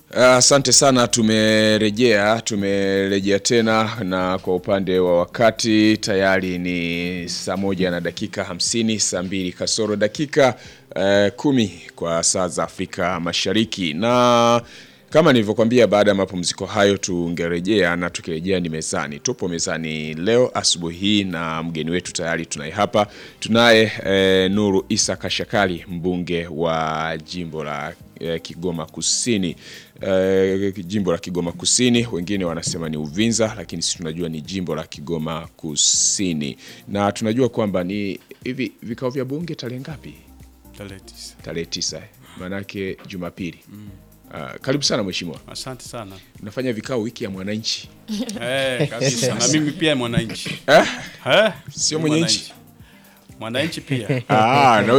Asante sana, tumerejea tumerejea tena, na kwa upande wa wakati tayari ni saa moja na dakika hamsini, saa mbili kasoro dakika eh, kumi kwa saa za Afrika Mashariki, na kama nilivyokuambia, baada ya mapumziko hayo tungerejea, na tukirejea ni mezani. Tupo mezani leo asubuhi hii na mgeni wetu tayari tunaye hapa, tunaye eh, Nuru Isa Kashakali, mbunge wa jimbo la eh, Kigoma Kusini eh, jimbo la Kigoma Kusini, wengine wanasema ni Uvinza, lakini sisi tunajua ni jimbo la Kigoma Kusini, na tunajua kwamba ni hivi vikao vya bunge tarehe ngapi? Tarehe tisa. Tarehe tisa, eh, maanake Jumapili. Ah, karibu sana mheshimiwa, Asante sana. unafanya vikao wiki ya mwananchi Eh, kabisa. Na mimi pia mwananchi. eh? Eh? Sio Ni mwenye nchi? mwananchi. Mwananchi pia. Ah, na